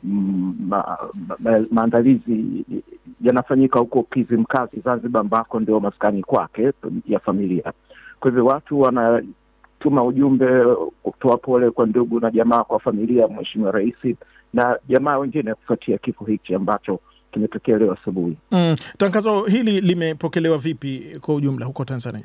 mm, ma, ma, maandalizi yanafanyika huko Kizimkazi Zanzibar, ambako ndio maskani kwake ya familia. Kwa hivyo watu wanatuma ujumbe kutoa pole kwa ndugu na jamaa, kwa familia ya Mheshimiwa Rais na jamaa wengine kufuatia kifo hichi ambacho kimetokea leo asubuhi. Mm, tangazo hili limepokelewa vipi kwa ujumla huko Tanzania?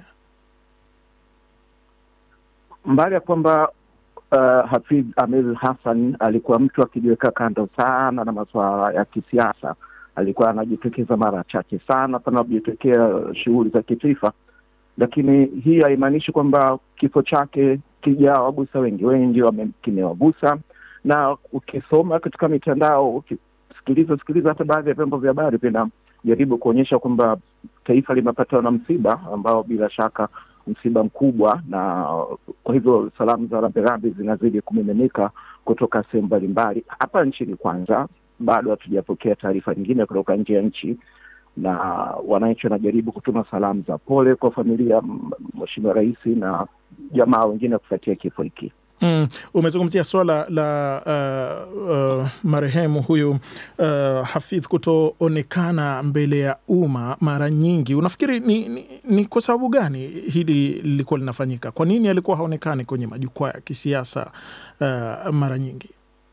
Mbali ya kwamba uh, Hafidh Amir Hassan alikuwa mtu akijiweka kando sana na masuala ya kisiasa, alikuwa anajitokeza mara chache sana panapojitokea shughuli za kitaifa, lakini hii haimaanishi kwamba kifo chake kijawagusa wengi. Wengi kimewagusa, na ukisoma katika mitandao, ukisikiliza sikiliza hata baadhi ya vyombo vya habari vinajaribu kuonyesha kwamba taifa limepatwa na msiba ambao bila shaka msiba mkubwa, na kwa hivyo salamu za rambirambi zinazidi kumiminika kutoka sehemu mbalimbali hapa nchini. Kwanza bado hatujapokea taarifa nyingine kutoka nje ya nchi, na wananchi wanajaribu kutuma salamu za pole kwa familia Mheshimiwa Rais na jamaa wengine kufuatia kifo hiki. Mm, umezungumzia swala la uh, uh, marehemu huyu uh, Hafidh kutoonekana mbele ya umma mara nyingi. Unafikiri ni, ni, ni kwa sababu gani hili lilikuwa linafanyika? Kwa nini alikuwa haonekani kwenye majukwaa ya kisiasa uh, mara nyingi?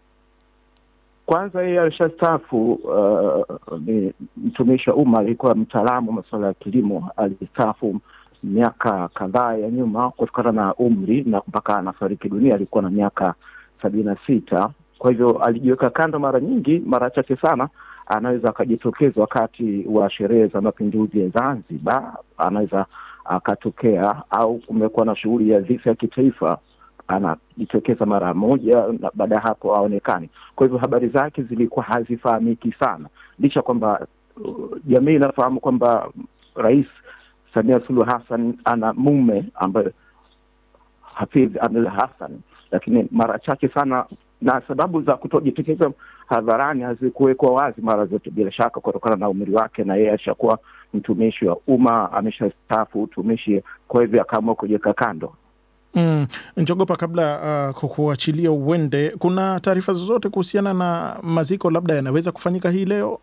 Kwanza yeye alishastaafu. Uh, ni mtumishi wa umma, alikuwa mtaalamu wa masuala ya kilimo, alistaafu miaka kadhaa ya nyuma kutokana na umri na mpaka anafariki dunia alikuwa na miaka sabini na sita. Kwa hivyo alijiweka kando mara nyingi, mara chache sana anaweza akajitokeza wakati wa sherehe za mapinduzi ya Zanzibar, anaweza akatokea, au kumekuwa na shughuli ya dhifa ya kitaifa, anajitokeza mara moja na baada ya hapo aonekani. Kwa hivyo habari zake zilikuwa hazifahamiki sana, licha kwamba uh, jamii inafahamu kwamba rais Samia Suluhu Hassan ana mume ambaye Hafidh Amir Hassan, lakini mara chache sana, na sababu za kutojitokeza hadharani hazikuwekwa wazi mara zote, bila shaka kutokana na umri wake, na yeye ashakuwa mtumishi wa umma, ameshastaafu utumishi, kwa hivyo akaamua kujiweka kando. Mm, Njogopa, kabla uh, kukuachilia uende, kuna taarifa zozote kuhusiana na maziko labda yanaweza kufanyika hii leo?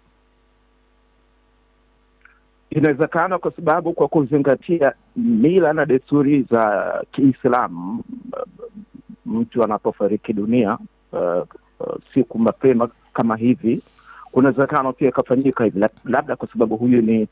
Inawezekana kwa sababu kwa kuzingatia mila na desturi za Kiislamu, mtu anapofariki dunia uh, uh, siku mapema kama hivi, kuna uwezekano pia ikafanyika hivi, labda kwa sababu huyu ni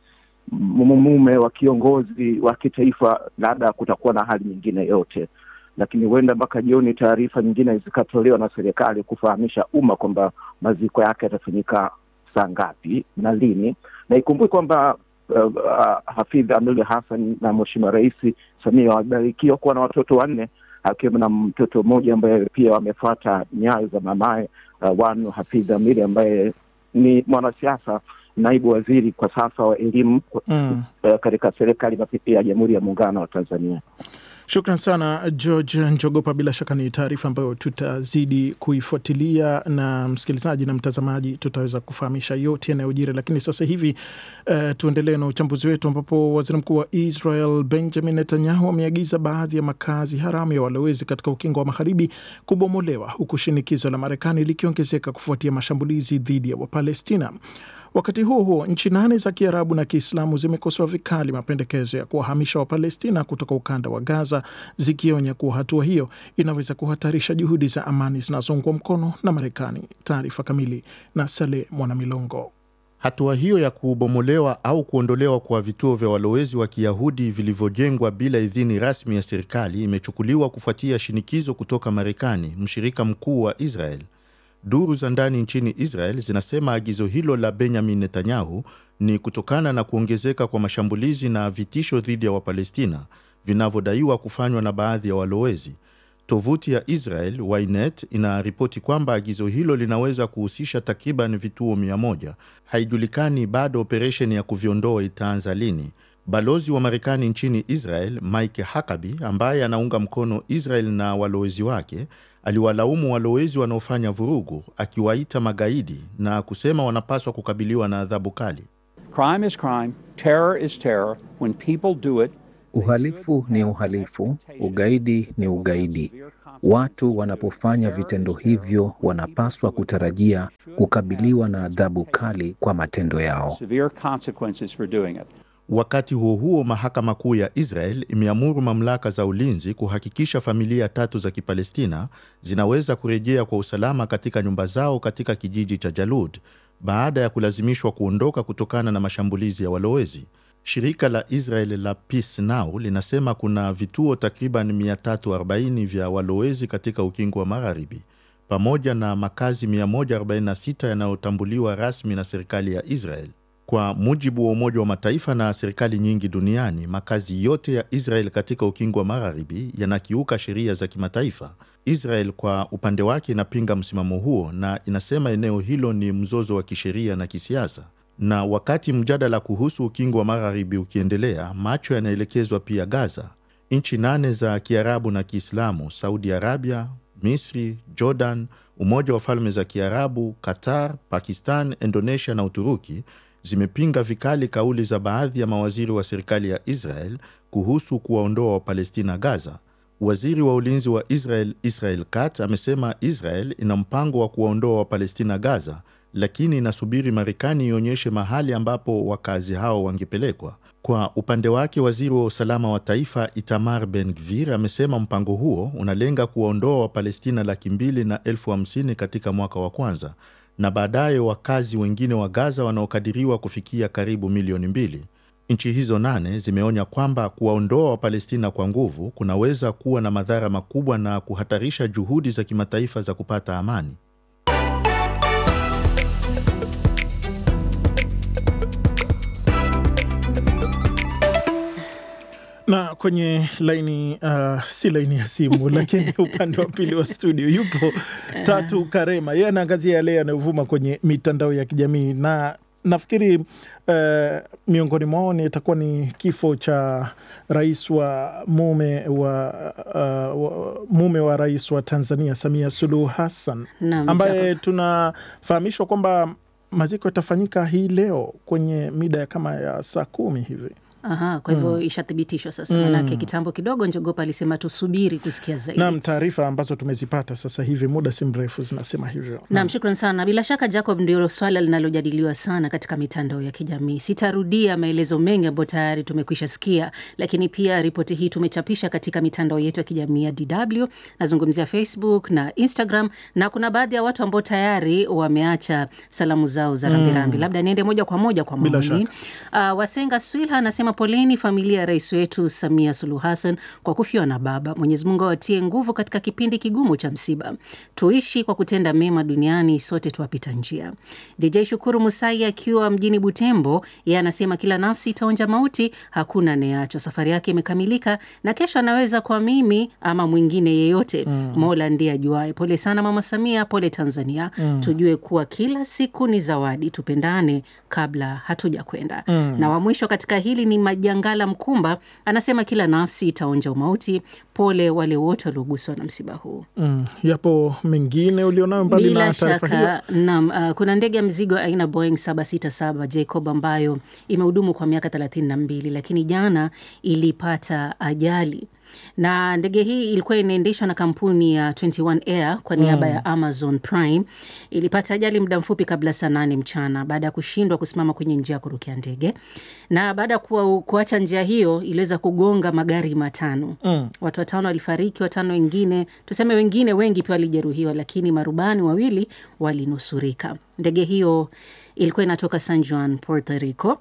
mume wa kiongozi wa kitaifa, labda kutakuwa na hali nyingine yote, lakini huenda mpaka jioni taarifa nyingine zikatolewa na serikali kufahamisha umma kwamba maziko yake yatafanyika saa ngapi na lini, na ikumbuke kwamba Uh, uh, Hafidh Amir Hassan na Mheshimiwa Rais Samia wamebarikiwa kuwa na watoto wanne akiwemo na mtoto mmoja ambaye pia wamefuata nyayo za mamaye uh, Wanu Hafidh Amir ambaye ni mwanasiasa, naibu waziri kwa sasa wa elimu mm, uh, katika serikali ya Jamhuri ya Muungano wa Tanzania. Shukran sana George Njogopa. Bila shaka ni taarifa ambayo tutazidi kuifuatilia, na msikilizaji na mtazamaji tutaweza kufahamisha yote yanayojiri. Lakini sasa hivi uh, tuendelee na uchambuzi wetu, ambapo waziri mkuu wa Israel Benjamin Netanyahu ameagiza baadhi ya makazi haramu ya walowezi katika ukingo wa magharibi kubomolewa, huku shinikizo la Marekani likiongezeka kufuatia mashambulizi dhidi ya Wapalestina. Wakati huo huo, nchi nane za Kiarabu na Kiislamu zimekosoa vikali mapendekezo ya kuwahamisha Wapalestina kutoka ukanda wa Gaza, zikionya kuwa hatua hiyo inaweza kuhatarisha juhudi za amani zinazoungwa mkono na Marekani. Taarifa kamili na Saleh Mwanamilongo. Hatua hiyo ya kubomolewa au kuondolewa kwa vituo vya walowezi wa Kiyahudi vilivyojengwa bila idhini rasmi ya serikali imechukuliwa kufuatia shinikizo kutoka Marekani, mshirika mkuu wa Israel. Duru za ndani nchini Israel zinasema agizo hilo la Benjamin Netanyahu ni kutokana na kuongezeka kwa mashambulizi na vitisho dhidi ya Wapalestina vinavyodaiwa kufanywa na baadhi ya walowezi. Tovuti ya Israel Ynet inaripoti kwamba agizo hilo linaweza kuhusisha takriban vituo mia moja. Haijulikani bado operesheni ya kuviondoa itaanza lini. Balozi wa Marekani nchini Israel Mike Huckabee, ambaye anaunga mkono Israel na walowezi wake, aliwalaumu walowezi wanaofanya vurugu, akiwaita magaidi na kusema wanapaswa kukabiliwa na adhabu kali. Crime is crime, terror is terror. When people do it, Uhalifu ni uhalifu, ugaidi ni ugaidi. Watu wanapofanya vitendo hivyo wanapaswa kutarajia kukabiliwa na adhabu kali kwa matendo yao. severe consequences for doing it. Wakati huo huo, mahakama kuu ya Israel imeamuru mamlaka za ulinzi kuhakikisha familia tatu za Kipalestina zinaweza kurejea kwa usalama katika nyumba zao katika kijiji cha Jalud baada ya kulazimishwa kuondoka kutokana na mashambulizi ya walowezi. Shirika la Israel la Peace Now linasema kuna vituo takriban 340 vya walowezi katika ukingo wa Magharibi pamoja na makazi 146 yanayotambuliwa rasmi na serikali ya Israel. Kwa mujibu wa Umoja wa Mataifa na serikali nyingi duniani, makazi yote ya Israel katika ukingo wa Magharibi yanakiuka sheria za kimataifa. Israel kwa upande wake inapinga msimamo huo na inasema eneo hilo ni mzozo wa kisheria na kisiasa. Na wakati mjadala kuhusu ukingo wa Magharibi ukiendelea, macho yanaelekezwa pia Gaza. Nchi nane za Kiarabu na Kiislamu, Saudi Arabia, Misri, Jordan, Umoja wa Falme za Kiarabu, Qatar, Pakistan, Indonesia na Uturuki zimepinga vikali kauli za baadhi ya mawaziri wa serikali ya Israel kuhusu kuwaondoa Wapalestina Gaza. Waziri wa ulinzi wa Israel Israel Katz amesema Israel ina mpango wa kuwaondoa Wapalestina Gaza, lakini inasubiri Marekani ionyeshe mahali ambapo wakazi hao wangepelekwa. Kwa upande wake, waziri wa usalama wa taifa Itamar Ben Gvir amesema mpango huo unalenga kuwaondoa Wapalestina laki mbili na elfu hamsini katika mwaka wa kwanza na baadaye wakazi wengine wa Gaza wanaokadiriwa kufikia karibu milioni mbili. Nchi hizo nane zimeonya kwamba kuwaondoa Wapalestina kwa nguvu kunaweza kuwa na madhara makubwa na kuhatarisha juhudi za kimataifa za kupata amani. na kwenye laini uh, si laini ya simu lakini upande wa pili wa studio yupo Tatu Karema, yeye anaangazia yale yanayovuma kwenye mitandao ya kijamii na nafikiri uh, miongoni mwao ni itakuwa ni kifo cha rais wa mume wa, uh, wa mume wa rais wa Tanzania Samia Suluhu Hassan Naam, ambaye Jacob. tunafahamishwa kwamba maziko yatafanyika hii leo kwenye mida ya kama ya saa kumi hivi. Aha, kwa hivyo ishathibitishwa sasa, manake kitambo kidogo Njogopa alisema tusubiri kusikia zaidi. Naam, taarifa ambazo tumezipata sasa hivi muda si mrefu zinasema hivyo. Naam, shukran sana. Bila shaka Jacob, ndio swala linalojadiliwa sana katika mitandao ya kijamii. Sitarudia maelezo mengi ambayo tayari tumekwisha sikia, lakini pia ripoti hii tumechapisha katika mitandao yetu ya kijamii ya DW. Nazungumzia Facebook na Instagram, na kuna baadhi ya watu ambao tayari wameacha salamu zao za rambirambi. Labda niende moja kwa moja kwa Bila maoni. Uh, Wasenga Swilha anasema poleni familia ya rais wetu Samia Suluhu Hassan kwa kufiwa na baba. Mwenyezi Mungu awatie nguvu katika kipindi kigumu cha msiba. Tuishi kwa kutenda mema duniani, sote tuwapita njia. DJ Shukuru Musai akiwa mjini Butembo, yeye anasema kila nafsi itaonja mauti, hakuna anayeachwa. Safari yake imekamilika na kesho anaweza kwa mimi ama mwingine yeyote. Mola ndiye ajuae. Pole sana mama Samia, pole Tanzania. Tujue kuwa kila siku ni zawadi, tupendane kabla hatuja kwenda. Na wa mwisho katika hili ni Majangala Mkumba, anasema kila nafsi itaonja umauti. Pole wale wote walioguswa na msiba huu. Mm, yapo mengine ulionayo mbali Bila na taarifa hiyo? shaka naam. Uh, kuna ndege ya mzigo aina Boeing 767 Jacob ambayo imehudumu kwa miaka 32 lakini jana ilipata ajali na ndege hii ilikuwa inaendeshwa na kampuni ya 21 Air kwa niaba ya Amazon Prime. Ilipata ajali muda mfupi kabla saa nane mchana baada ya kushindwa kusimama kwenye njia ya kurukia ndege, na baada ya kuwa- kuacha njia hiyo iliweza kugonga magari matano. Watu watano walifariki, watano wengine tuseme, wengine wengi pia walijeruhiwa, lakini marubani wawili walinusurika. Ndege hiyo ilikuwa inatoka San Juan, Puerto Rico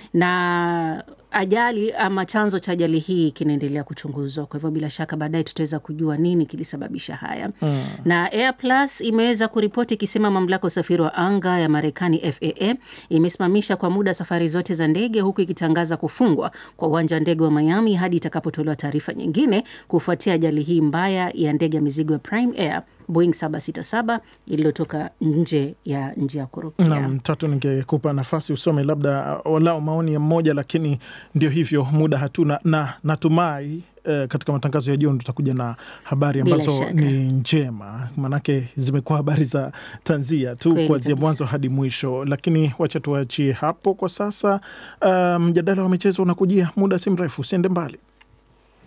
na ajali ama chanzo cha ajali hii kinaendelea kuchunguzwa. Kwa hivyo bila shaka baadaye tutaweza kujua nini kilisababisha haya. Na Air Plus imeweza kuripoti ikisema mamlaka ya usafiri wa anga ya Marekani FAA imesimamisha kwa muda safari zote za ndege, huku ikitangaza kufungwa kwa uwanja wa ndege wa Miami hadi itakapotolewa taarifa nyingine kufuatia ajali hii mbaya ya ndege ya mizigo ya Prime Air Boeing 767 iliyotoka nje ya njia ya kurukia. Naam, Tatu, ningekupa nafasi usome labda uh, walau maoni ya mmoja, lakini ndio hivyo, muda hatuna, na natumai eh, katika matangazo ya jioni tutakuja na habari Bila ambazo shaka. ni njema, maanake zimekuwa habari za tanzia tu Kweli kuanzia kabisa. mwanzo hadi mwisho, lakini wacha tuachie hapo kwa sasa. Uh, mjadala wa michezo unakujia muda si mrefu, usiende mbali.